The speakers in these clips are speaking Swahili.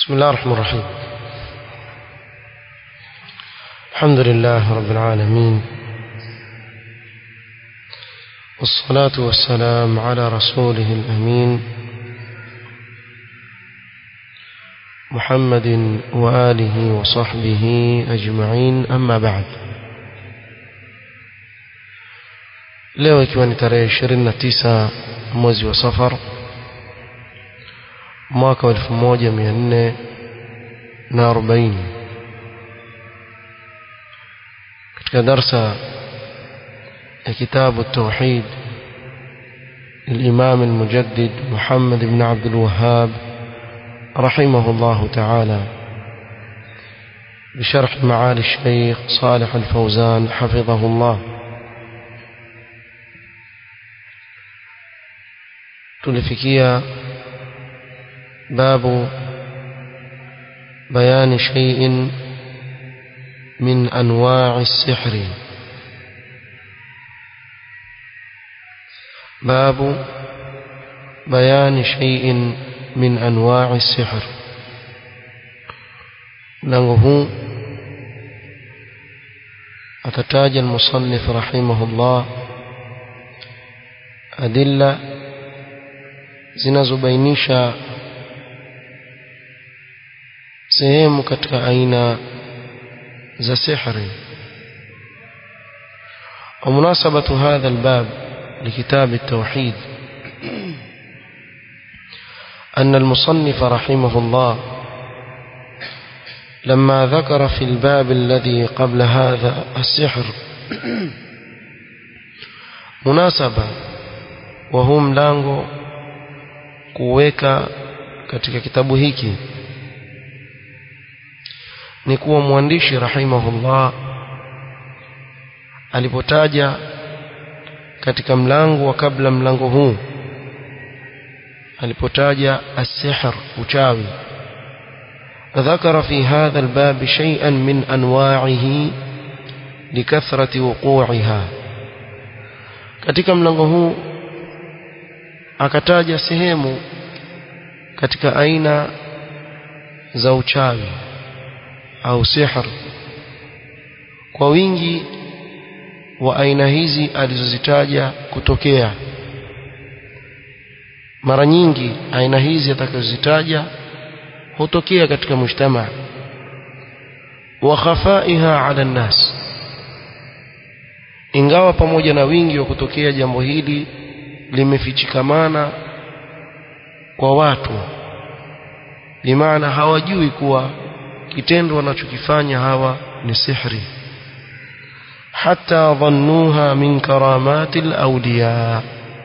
بسم الله الرحمن الرحيم الحمد لله رب العالمين والصلاة والسلام على رسوله الأمين محمد وآله وصحبه أجمعين أما بعد leo ikiwa ni tarehe 29 mwezi wa safar mwaka wa 1440 katika darsa ya kitabu التوحيد للإمام المجدد محمد بن عبد الوهاب رحمه الله تعالى بشرح معالي الشيخ صالح الفوزان حفظه الله tulifikia babu bayani shay'in min anwa'i sihri babu bayani shay'in min anwa'i sihr mlango huu atataja المصنف رحمه الله أدلة zinazobainisha sehemu katika aina za sihri ومناسبة هذا الباب لكتاب التوحيد أن المصنف رحمه الله لما ذكر في الباب الذي قبل هذا السحر مناسبة وهم ملango kuweka katika kitabu hiki ni kuwa mwandishi rahimahullah alipotaja katika mlango wa kabla mlango huu alipotaja as-sihr uchawi ذكر في هذا الباب شيئا من أنواعه لكثرة وقوعها katika mlango huu akataja sehemu katika aina za uchawi au sihr kwa wingi wa aina hizi alizozitaja kutokea mara nyingi aina hizi atakazozitaja hutokea katika mujtama wa khafaiha ala nnas ingawa pamoja na wingi wa kutokea jambo hili limefichikamana kwa watu bimaana hawajui kuwa kitendo wanachokifanya hawa ni sihri hata dhannuha min karamati alawliya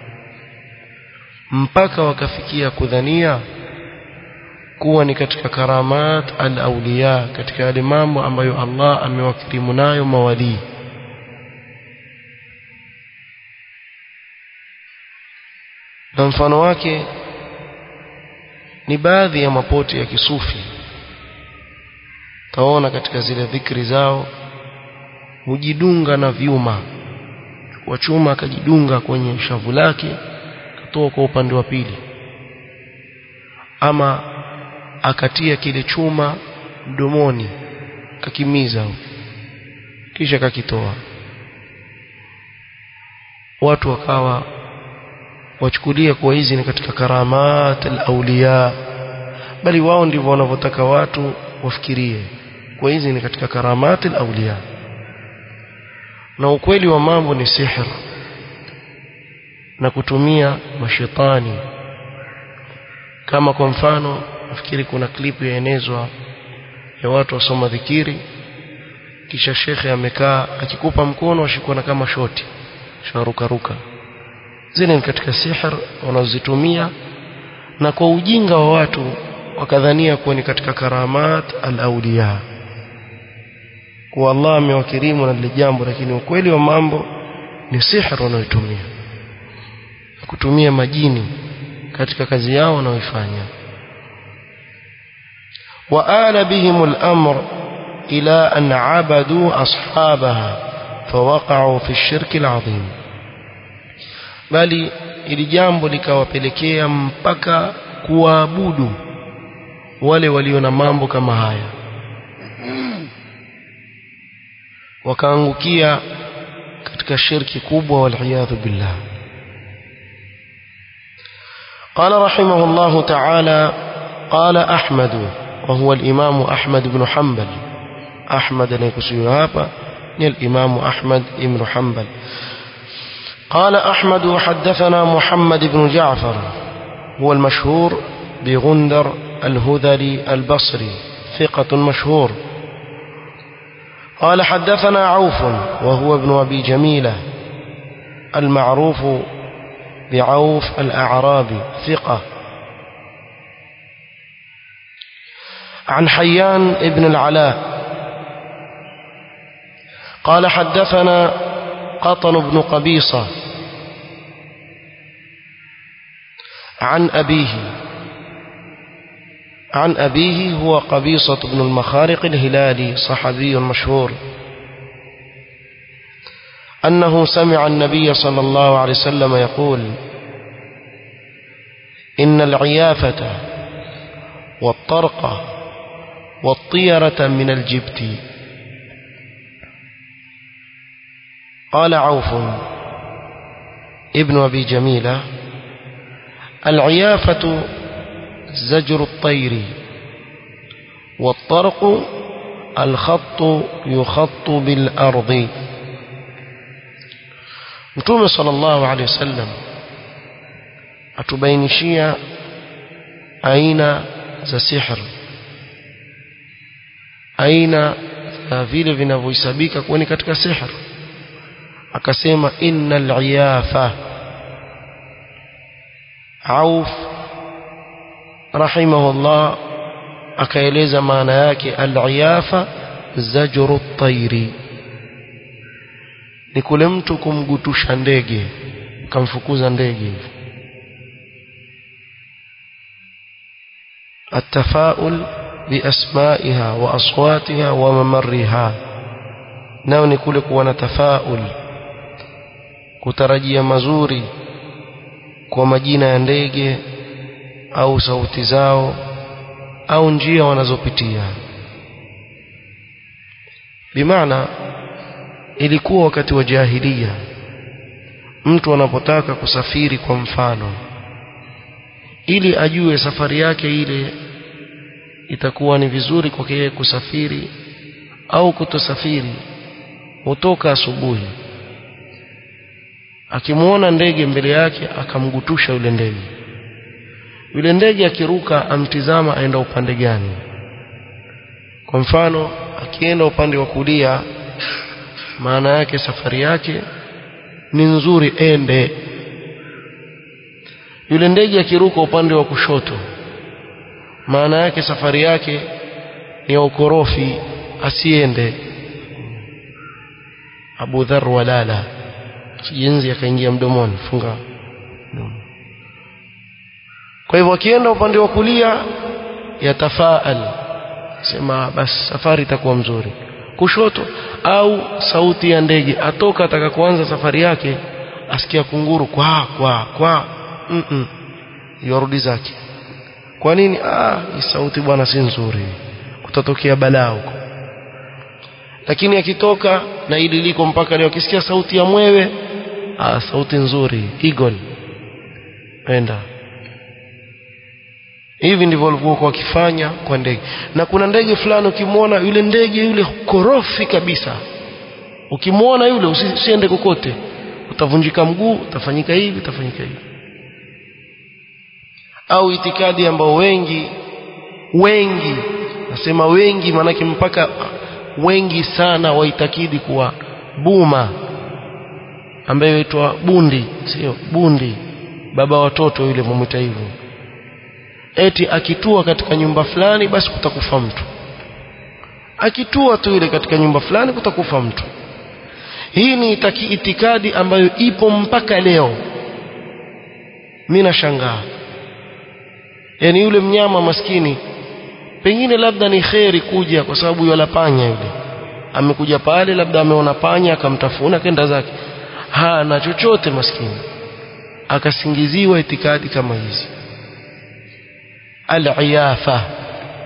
mpaka wakafikia kudhania kuwa ni katika karamat alawliya katika yale mambo ambayo Allah amewakirimu nayo mawalii na mfano wake ni baadhi ya mapoti ya kisufi taona katika zile dhikri zao hujidunga na vyuma kwa chuma akajidunga kwenye shavu lake katoa kwa upande wa pili ama akatia kile chuma mdomoni kakimiza kisha kakitoa watu wakawa wachukulia kuwa hizi ni katika karamat al-awliya bali wao ndivyo wanavyotaka watu wafikirie kwa hizi ni katika karamat al-awliya na ukweli wa mambo ni sihr na kutumia mashetani kama kwa mfano nafikiri kuna klipu yaenezwa ya watu wasoma dhikiri kisha shekhe amekaa akikupa mkono ashikwa na kama shoti sharuka ruka zile ni katika sihr wanazozitumia na kwa ujinga wa watu wakadhania kuwa ni katika karamat al-awliya kwa Allah amewakirimu na lile jambo lakini ukweli wa mambo ni sihr wanayotumia kutumia majini katika kazi yao wanaoifanya وآل بهم الأمر إلى أن عبدوا أصحابها فوقعوا في الشرك العظيم bali ili jambo likawapelekea mpaka kuwaabudu wale walio na mambo kama haya wakaangukia katika shirki kubwa waliyadhu billah قال رحمه الله تعالى قال أحمد وهو الإمام أحمد بن حنبل أحمد نيكسيو هابا الإمام أحمد بن حنبل قال أحمد حدثنا محمد بن جعفر هو المشهور بغندر الهذلي البصري ثقة مشهور قال حدثنا عوف وهو ابن أبي جميلة المعروف بعوف الأعرابي ثقة عن حيان ابن العلاء قال حدثنا قطن بن قبيصة عن أبيه عن أبيه هو قبيصة بن المخارق الهلالي صحابي مشهور أنه سمع النبي صلى الله عليه وسلم يقول إن العيافة والطرق والطيرة من الجبت قال عوف ابن أبي جميلة العيافة زجر الطير والطرق الخط يخط بالأرض Mtume sallallahu alaihi wasallam atubainishia aina za sihr aina za vile vinavyohesabika kuwa ni katika sihr akasema innal iyafa Auf rahimahullah akaeleza maana yake al-iyafa zajru at-tayri ni kule mtu kumgutusha ndege kamfukuza ndege hivi التفاؤل بأسمائها وأصواتها وممرها nao ni kule kuwa na tafaul kutarajia mazuri kwa majina ya ndege au sauti zao au njia wanazopitia bimaana ilikuwa wakati wa jahilia mtu anapotaka kusafiri kwa mfano ili ajue safari yake ile itakuwa ni vizuri kwake yeye kusafiri au kutosafiri hutoka asubuhi akimwona ndege mbele yake akamgutusha yule ndege yule ndege akiruka amtizama aenda upande gani kwa mfano akienda upande wa kulia maana yake safari yake ni nzuri ende yule ndege akiruka upande wa kushoto maana yake safari yake ni ya ukorofi asiende Abu Dharr walala jinsi akaingia mdomoni funga kwa hivyo akienda upande wa kulia yatafaal sema basi safari itakuwa mzuri kushoto au sauti ya ndege atoka ataka kuanza safari yake asikia kunguru kwa kwa kwa mm -mm. yorudi zake kwa nini ah hii sauti bwana si nzuri kutatokea balaa huko lakini akitoka na ili liko mpaka leo akisikia sauti ya mwewe ah sauti nzuri eagle enda hivi ndivyo walivyokuwa wakifanya kwa ndege na kuna ndege fulani ukimwona yule ndege yule korofi kabisa ukimwona yule usiende kokote utavunjika mguu utafanyika hivi utafanyika hivi au itikadi ambao wengi wengi nasema wengi maanake mpaka wengi sana waitakidi kuwa buma ambaye huitwa bundi sio bundi baba watoto yule mumwita hivyo eti akitua katika nyumba fulani basi kutakufa mtu akitua tu ile katika nyumba fulani kutakufa mtu hii ni itaki itikadi ambayo ipo mpaka leo mimi nashangaa yani yule mnyama maskini pengine labda ni kheri kuja kwa sababu yala panya yule amekuja pale labda ameona panya akamtafuna kenda zake hana chochote maskini akasingiziwa itikadi kama hizi al-iyafa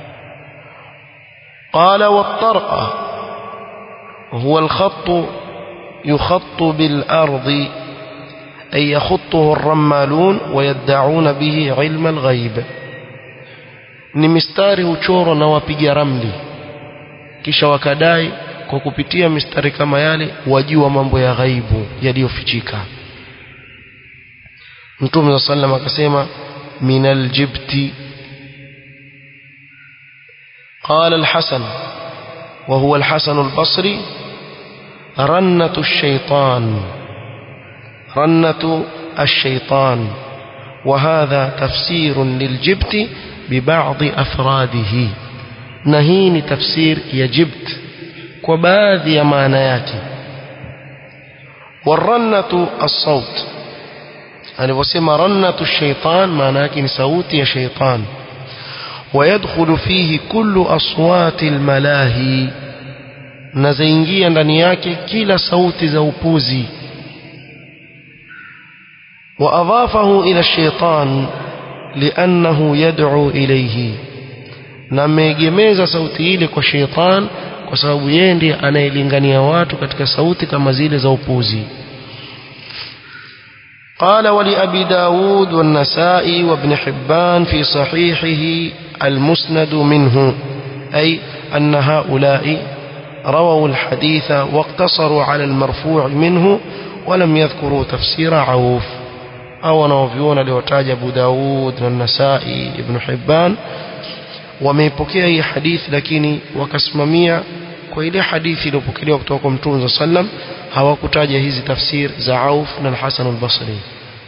قال والطرق هو الخط يخط بالأرض أي يخطه الرمالون ويدعون به علم الغيب ni mistari huchorwa na wapiga ramli kisha wakadai kwa kupitia mistari kama yale wajua mambo ya ghaibu yaliyofichika mtume saa sallam akasema min aljibti قال الحسن وهو الحسن البصري رنة الشيطان رنة الشيطان وهذا تفسير للجبت ببعض أفراده نهين تفسير يجبت وبعض يمانيات والرنة الصوت alivyosema rannatu shaitan maana yake ni sauti ya shaitan ويدخل فيه كل أصوات الملاهي na zaingia ndani yake kila sauti za upuzi وأضافه إلى الشيطان لأنه يدعو إليه na ameegemeza sauti ile kwa sheitan kwa sababu yeye ndiye anayelingania watu katika sauti kama zile za upuzi قال ولأبي داود والنسائي وابن حبان في صحيحه المسند منه أي أن هؤلاء رووا الحديث واقتصروا على المرفوع منه ولم يذكروا تفسير عوف أو نوفيون لوتاج أبو داود والنسائي ابن حبان wameipokea hii hadithi lakini wakasimamia kwa ile hadithi iliyopokelewa kutoka kwa mtume saa sallam hawakutaja hizi tafsir za Auf na al-Hasan al-Basri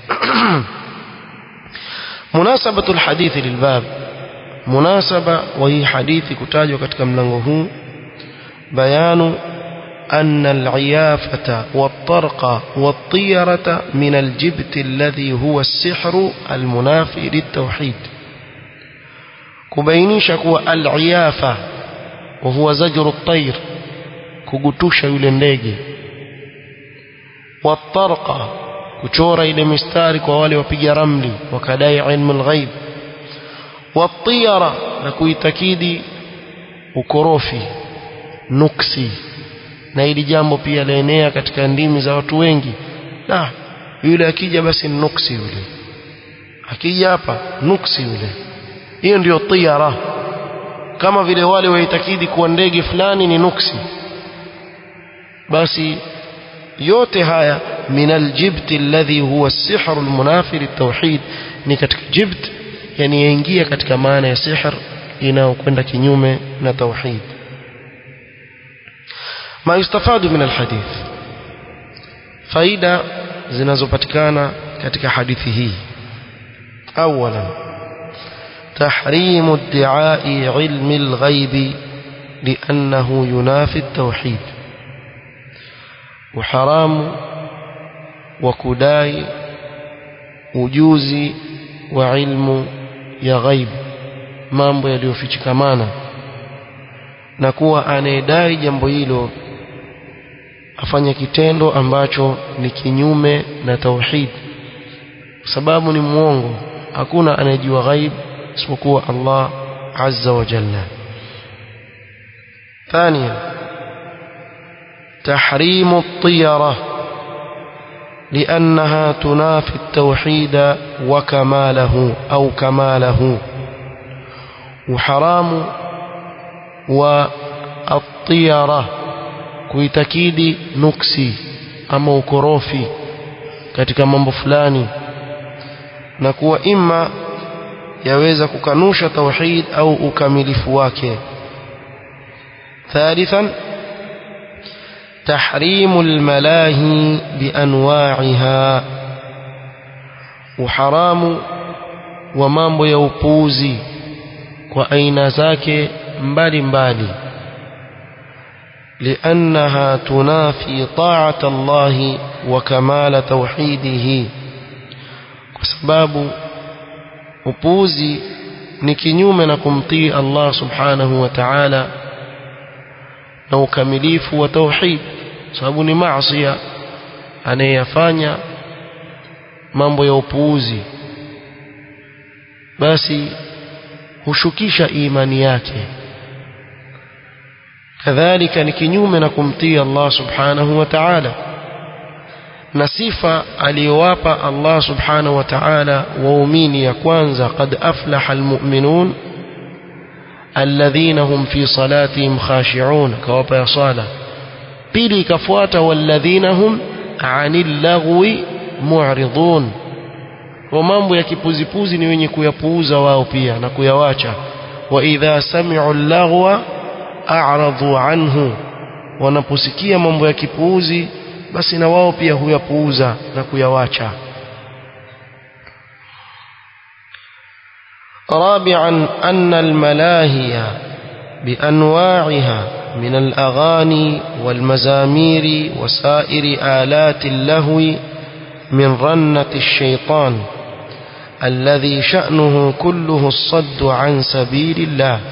munasabatu al-hadith lilbab munasaba wa hii hadithi kutajwa katika mlango huu bayanu أن العيافة والطرق والطيرة من الجبت الذي هو السحر المنافي للتوحيد kubainisha kuwa al-iyafa wa huwa zajru at-tayr kugutusha yule ndege watarqa kuchora ile mistari kwa wale wapiga ramli wakadai ilmu al-ghaib watiyara na kuitakidi ukorofi nuksi na ili jambo pia laenea katika ndimi za watu wengi na yule akija basi nuksi yule akija hapa nuksi yule hiyo ndiyo tiyara kama vile wale waitakidi kuwa ndege fulani ni nuksi basi yote haya min aljibt alladhi huwa as-sihr almunafi litawhid ni katika jibt yani yaingia katika maana ya sihr inayokwenda kinyume na tauhid ma yustafadu min alhadith faida zinazopatikana katika hadithi hii awalan تحريم ادعاء علم الغيب لأنه ينافي التوحيد وحرام وكداي ujuzi wa ilmu ya ghaib mambo yaliyofichikamana na kuwa anayedai jambo hilo afanye kitendo ambacho ni kinyume na tauhid sababu ni mwongo hakuna anayejua ghaib isipokuwa Allah azza wa jalla ثانيا تحريم الطيرة لأنها تنافي التوحيد وكماله أو كماله وحرام والطيرة kuitakidi nuksi ama ukorofi katika mambo fulani na kuwa ima yaweza kukanusha tauhid au ukamilifu wake ثالثا تحريم الملاهي بأنواعها وحرام ومambo ya upuuzi kwa aina zake mbali mbali لأنها تنافي طاعة الله وكمال توحيده وسباب upuuzi ni kinyume na kumtii Allah subhanahu wa ta'ala na ukamilifu wa tauhid sababu ni maasi anayeyafanya mambo ya upuuzi basi hushukisha imani yake kadhalika ni kinyume na kumtii Allah subhanahu wa ta'ala na sifa aliyowapa Allah subhanahu wa ta'ala waumini ya kwanza qad aflaha almu'minun alladhina hum fi salatihim khashi'un kawapa ya sala pili ikafuata walladhina hum 'anil lagwi mu'ridun wa mambo ya kipuzipuzi ni wenye kuyapuuza wao pia na kuyawacha wa idha sami'u al-laghwa a'radu anhu wanaposikia mambo ya kipuuzi basi na wao pia huyapuuza na kuyawacha رابعا أن الملاهي بأنواعها من الأغاني والمزامير وسائر آلات اللهو من رنة الشيطان الذي شأنه كله الصد عن سبيل الله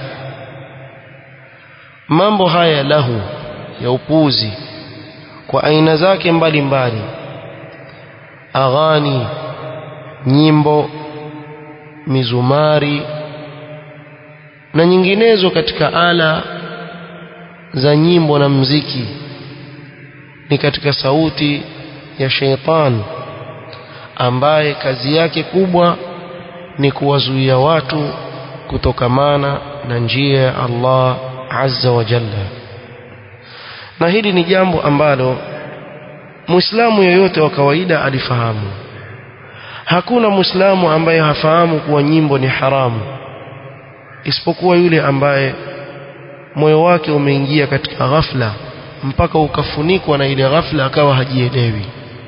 mambo haya lahu ya upuzi kwa aina zake mbalimbali aghani nyimbo mizumari na nyinginezo katika ala za nyimbo na mziki ni katika sauti ya sheitan ambaye kazi yake kubwa ni kuwazuia watu kutokamana na njia ya Allah azza wa jalla na hili ni jambo ambalo muislamu yoyote wa kawaida alifahamu hakuna muislamu ambaye hafahamu kuwa nyimbo ni haramu isipokuwa yule ambaye moyo wake umeingia katika ghafla mpaka ukafunikwa na ile ghafla akawa hajielewi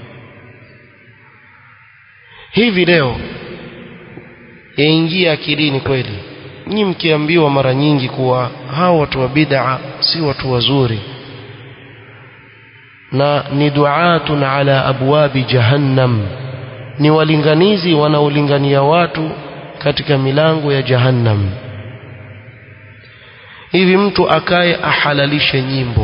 hivi leo yaingia akilini kweli nyi mkiambiwa mara nyingi kuwa hao watu wa bid'a si watu wazuri na ni duatun ala abwabi jahannam ni walinganizi wanaolingania watu katika milango ya jahannam hivi mtu akaye ahalalishe nyimbo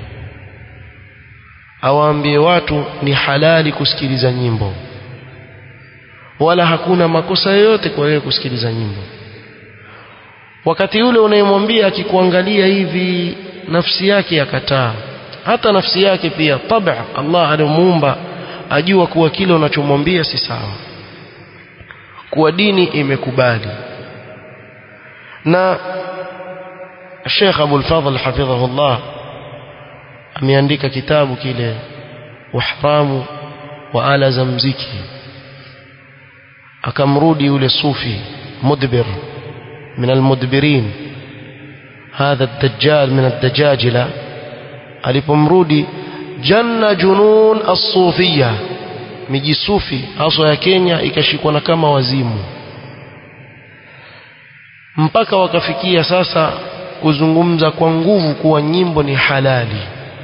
awaambie watu ni halali kusikiliza nyimbo wala hakuna makosa yoyote kwa wewe kusikiliza nyimbo wakati yule unayemwambia akikuangalia hivi nafsi yake yakataa hata nafsi yake pia tabia Allah alimuumba ajua kuwa kile unachomwambia si sawa kuwa dini imekubali na Sheikh Abu al-Fadhl hafidhahullah ameandika kitabu kile uhramu wa ala za mziki akamrudi yule sufi mudbir من المدبرين هذا الدجال من الدجاجلة alipomrudi janna junun as-sufia miji sufi haswa ya Kenya ikashikwa na kama wazimu mpaka wakafikia sasa kuzungumza kwa nguvu kuwa nyimbo ni halali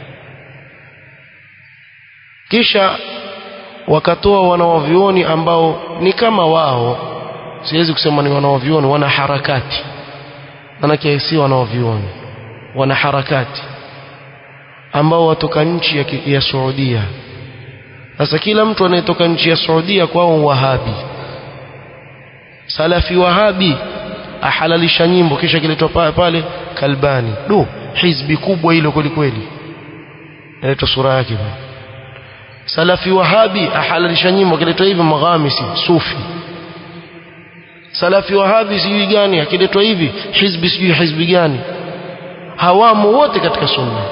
kisha wakatoa wanawavioni ambao ni kama wao siwezi kusema ni wanaovioni wana harakati manake si wanaovioni wana harakati ambao watoka nchi ya, ya Saudia sasa kila mtu anayetoka nchi ya Saudia kwao wahabi salafi wahabi ahalalisha nyimbo kisha kiletwa pale kalbani du hizbi kubwa hilo kweli kweli inaitwa sura yake salafi wahabi ahalalisha nyimbo kiletwa hivi maghamisi sufi salafi wahabi sijui gani akiletwa hivi hizbi sijui hizbi gani hawamo wote katika sunna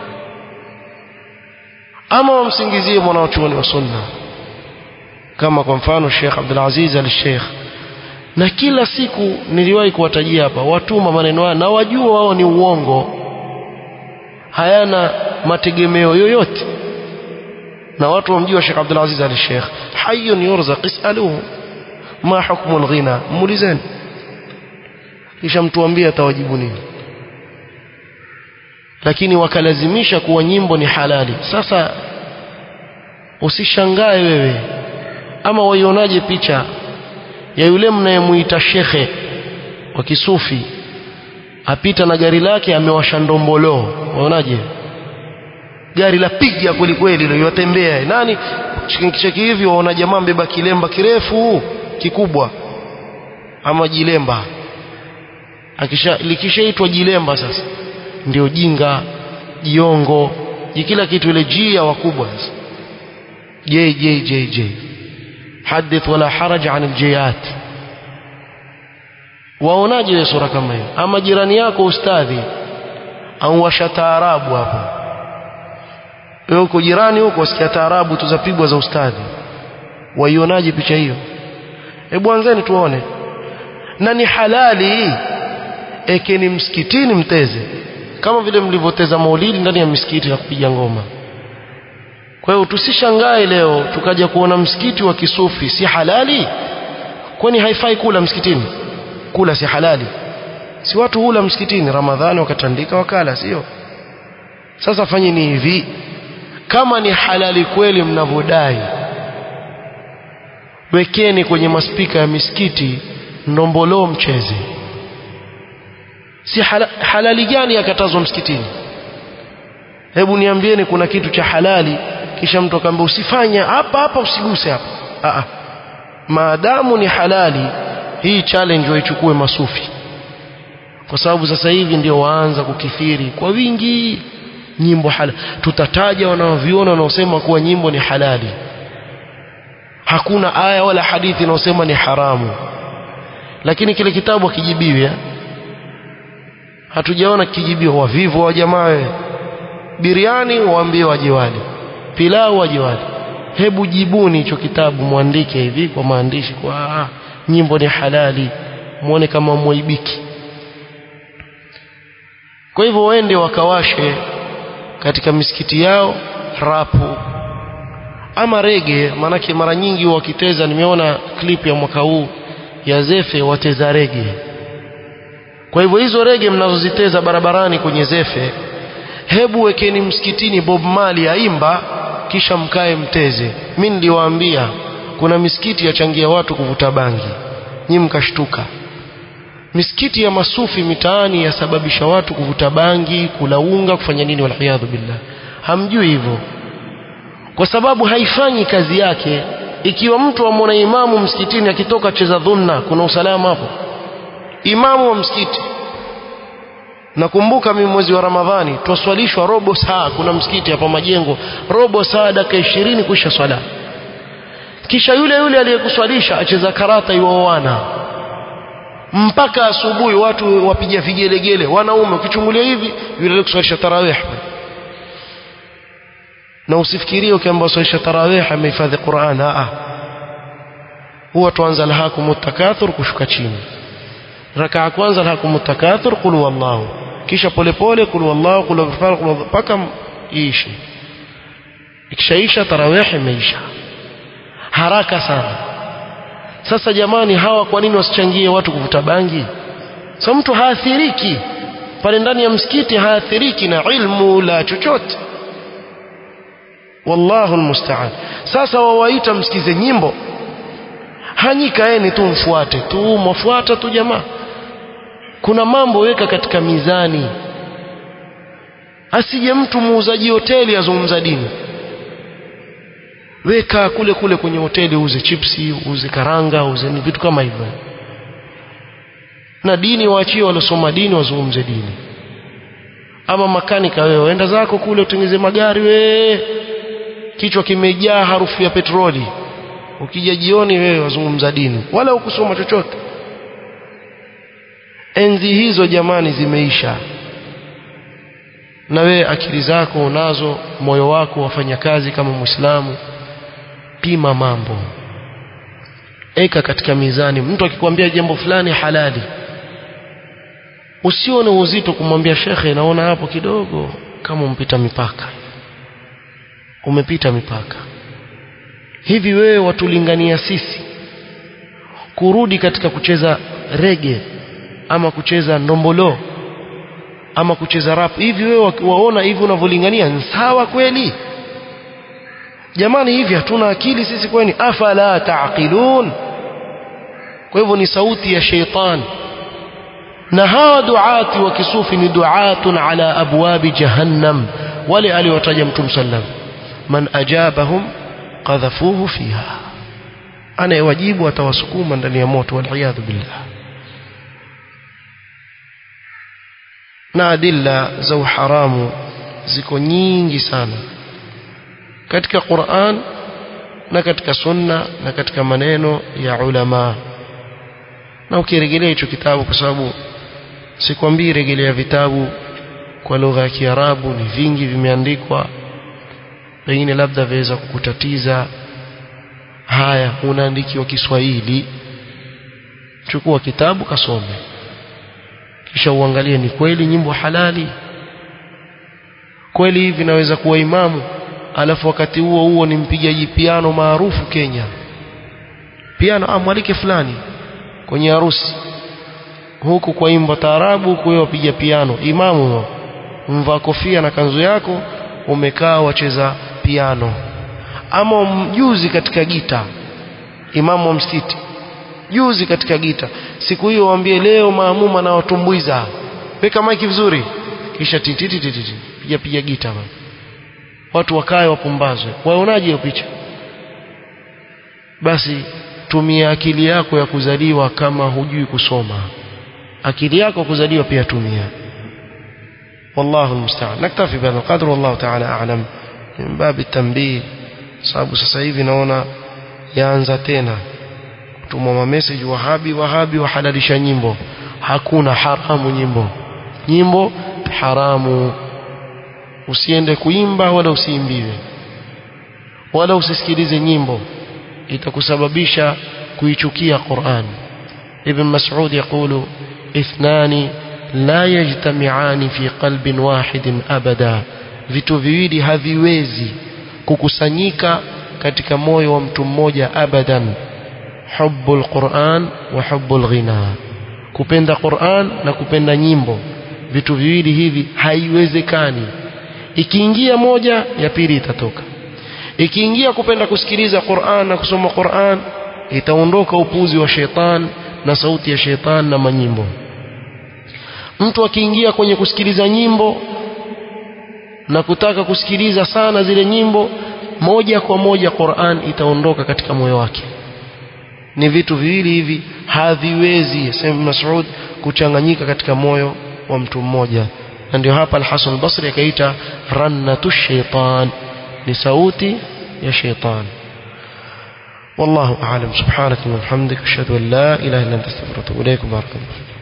ama wamsingizie mwanachuoni wa sunna kama kwa mfano Sheikh Abdul Aziz al-Sheikh na kila siku niliwahi kuwatajia hapa watuma maneno haya na wajua wao ni uongo hayana mategemeo yoyote na watu wamjua Sheikh Abdul Aziz al-Sheikh hayyun yurzaq isaluhu ma hukmu al-ghina muulizeni kisha mtuambie atawajibu nini lakini wakalazimisha kuwa nyimbo ni halali sasa usishangae wewe ama waionaje picha ya yule mnayemuita shekhe wa kisufi apita na gari lake amewasha ndombolo waonaje gari la piga kweli kweli ndio yatembea nani cheki hivi waona jamaa mbeba kilemba kirefu kikubwa ama jilemba akisha likishaitwa jilemba sasa ndio jinga jiongo kila kitu ile jia wakubwa j j j j hadith wala haraj an aljiyat waonaje wewe sura kama hiyo ama jirani yako ustadhi au washa taarabu hapo wewe uko jirani huko usikia taarabu tuzapigwa za ustadhi waionaje picha hiyo hebu anzeni tuone na ni halali ekeni msikitini mteze kama vile mlivyoteza maulidi ndani ya misikiti na kupiga ngoma kwa hiyo tusishangae leo tukaja kuona msikiti wa kisufi si halali kwani haifai kula msikitini kula si halali si watu hula msikitini ramadhani wakatandika wakala sio sasa fanyeni hivi kama ni halali kweli mnavyodai wekeni kwenye maspika ya misikiti ndombolo mcheze si hala, halali gani yakatazwa msikitini hebu niambieni kuna kitu cha halali kisha mtu akaambia usifanye hapa hapa usiguse hapa a a maadamu ni halali hii challenge waichukue masufi kwa sababu sasa hivi ndio waanza kukithiri kwa wingi nyimbo halali tutataja wanaoviona wanaosema kuwa nyimbo ni halali hakuna aya wala hadithi inayosema ni haramu lakini kile kitabu hakijibiwi hatujaona kijibiwa wavivu wa jamaa biriani waambie waje wale pilau waje wale hebu jibuni hicho kitabu mwandike hivi kwa maandishi kwa nyimbo ni halali muone kama mwaibiki kwa hivyo waende wakawashe katika misikiti yao rapu ama rege maanake mara nyingi wakiteza nimeona clip ya mwaka huu ya zefe wateza rege kwa hivyo hizo rege mnazoziteza barabarani kwenye zefe hebu wekeni msikitini Bob Marley aimba kisha mkae mteze mimi niliwaambia kuna misikiti yachangia watu kuvuta bangi nyi mkashtuka misikiti ya masufi mitaani yasababisha watu kuvuta bangi kula unga kufanya nini waliyadhu billah hamjui hivyo kwa sababu haifanyi kazi yake ikiwa mtu amwona imamu msikitini akitoka cheza dhunna kuna usalama hapo imamu wa msikiti nakumbuka mimi mwezi wa ramadhani twaswalishwa robo saa kuna msikiti hapa majengo robo saa dakika ishirini kuisha swala kisha yule yule aliyekuswalisha acheza karata iwaoana mpaka asubuhi watu wapiga vigelegele wanaume ukichungulia hivi yule aliyekuswalisha tarawih na usifikirie ukiamba swalisha tarawih amehifadhi Qur'an a huwa tuanza alhaakum takathur kushuka chini rakaa kwanza alhaakum takathur qul wallahu kisha polepole qul wallahu qul ghafar qul mpaka iishi ikishaisha tarawih imeisha haraka sana sasa jamani hawa kwa nini wasichangie watu kuvuta bangi so mtu haathiriki pale ndani ya msikiti haathiriki na ilmu la chochote wallahu almusta'an sasa wawaita msikize nyimbo hanyikaeni tu mfuate tu mwafuata tu jamaa kuna mambo weka katika mizani asije mtu muuzaji hoteli azungumza dini weka kule kule kwenye hoteli uze chipsi uze karanga uze ni vitu kama hivyo na dini waachie waliosoma dini wazungumze dini ama makanika wewe enda zako kule utengeze magari we kichwa kimejaa harufu ya petroli ukija jioni wewe wazungumza dini wala ukusoma chochote enzi hizo jamani zimeisha na wewe akili zako unazo moyo wako wafanya kazi kama muislamu pima mambo eka katika mizani mtu akikwambia jambo fulani halali usione uzito kumwambia shekhe naona hapo kidogo kama umpita mipaka umepita mipaka hivi wewe watulingania sisi kurudi katika kucheza rege ama kucheza ndombolo ama kucheza rap hivi wewe waona hivi unavyolingania ni sawa kweli jamani hivi hatuna akili sisi kwani afala taqilun kwa hivyo ni sauti ya sheitan na hawa duati wa kisufi ni duatun ala abwabi jahannam wale aliwataja mtume sallam man ajabahum qadhafuhu fiha anayewajibu atawasukuma ndani ya moto waliyadhu billah na adilla za uharamu ziko nyingi sana katika Qur'an na katika sunna na katika maneno ya ulama na ukirejelea hicho kitabu kwa sababu sikwambii rejelea vitabu kwa lugha ya Kiarabu ni vingi vimeandikwa pengine labda viweza kukutatiza haya unaandikiwa Kiswahili chukua kitabu kasome kisha uangalie ni kweli nyimbo halali kweli hivi naweza kuwa imamu alafu wakati huo huo ni mpigaji piano maarufu Kenya piano amwalike fulani kwenye harusi huku kwa imba taarabu huku wewe wapiga piano imamu huyo mvaa kofia na kanzu yako umekaa wacheza piano ama mjuzi katika gita imamu wa msikiti juzi katika gita siku hiyo waambie leo maamuma na watumbuiza weka maiki vizuri kisha tititi tititi piga piga gita bana watu wakae wapumbazwe waonaje hiyo picha basi tumia akili yako ya kuzaliwa kama hujui kusoma akili yako kuzaliwa pia tumia والله المستعان نكتفي بهذا القدر والله تعالى أعلم من باب التنبيه sababu sasa hivi naona yaanza tena kutumwa mamessage wahabi wahabi wahalalisha nyimbo hakuna haramu nyimbo nyimbo haramu usiende kuimba wala usiimbiwe wala usisikilize nyimbo itakusababisha kuichukia Qur'an Ibn Mas'ud yakulu ithnani la yajtami'ani fi qalbin wahidin abada vitu viwili haviwezi kukusanyika katika moyo wa mtu mmoja abadan hubbul Qur'an wa hubbul ghina kupenda Qur'an na kupenda nyimbo vitu viwili hivi haiwezekani ikiingia moja ya pili itatoka ikiingia kupenda kusikiliza Qur'an na kusoma Qur'an itaondoka upuzi wa sheitan na sauti ya sheitan na manyimbo mtu akiingia kwenye kusikiliza nyimbo na kutaka kusikiliza sana zile nyimbo moja kwa moja Qur'an itaondoka katika moyo wake ni vitu viwili hivi haviwezi sema Mas'ud kuchanganyika katika moyo wa mtu mmoja na ndio hapa Al-Hasan al-Basri akaita rannatu shaitan ni sauti ya shaitan والله أعلم سبحانك وبحمدك أشهد أن لا إله إلا أنت استغفرك وأتوب إليك بارك الله